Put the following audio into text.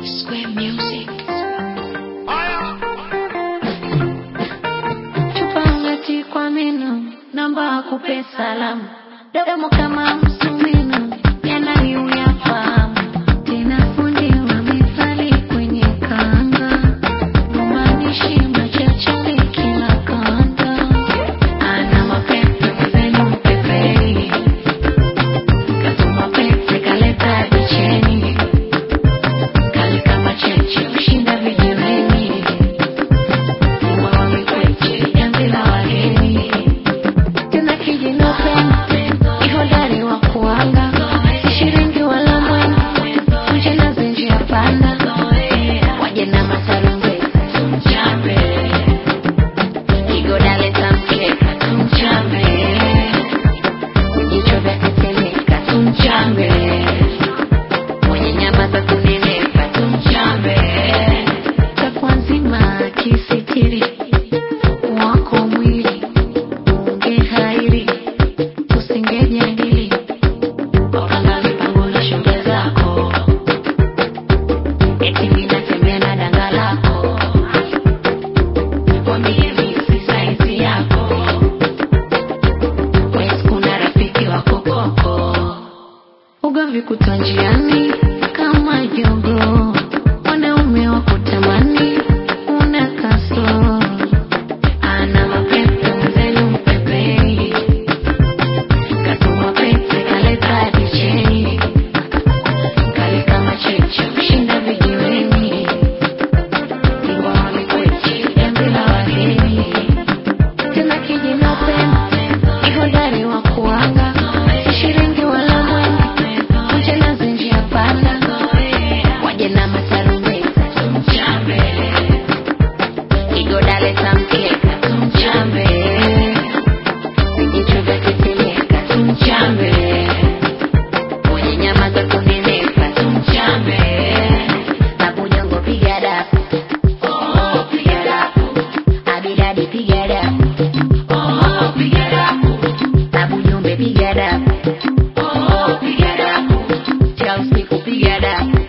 Square Music. Chupa ngati kwa meno, namba akupe salamu. Domo kama msumeno, yananiuyafahamu. Tena fundi wa methali kwenye kanga. Maanishi machachari kila kanda. Ana mapepe mzenu mpepei. Katuma pepe kaleta dicheni. Kali kama cheche ushinda vijiweni. Wawekweche jamvi la wageni. Tena kijinope ihodari wa kuanga shiringi wala mwendo uje na zenji ya panda waje na masarumbeta tumchape igodale tamkeka tumchape vijicho vya tetemeka tumchape mwenye nyama za kunenepa tumchape takwa nzima kisitiri wako mwili ungehairi usingejadili wapanga mipango na shoga zako eti ninatembea na danga lako wambie misi saizi yako wesi kuna rafiki wako koko ugomvi kutwa njiani kama jogo wanaume wa kutamani una kasoro ana mapepe mzenu mpepei katuma pepe kaleta dicheni kali kama cheche kushinda vijiweni iwawalikwechi jambi la wageni tena kijinope ihodari wa kuanga shiringi wala mwendo uje na zenji ya panda waje na masarumbeta tumchape igodale tamkeka tumchape vijicho vya tetemeka tumchape mwenye nyama za kunenepa tumchape babujongo piga dapu oh, piga dapu abidadi piga dapu oh, piga dapu babujumbe piga dapu oh, piga dapu cha usiku piga dapu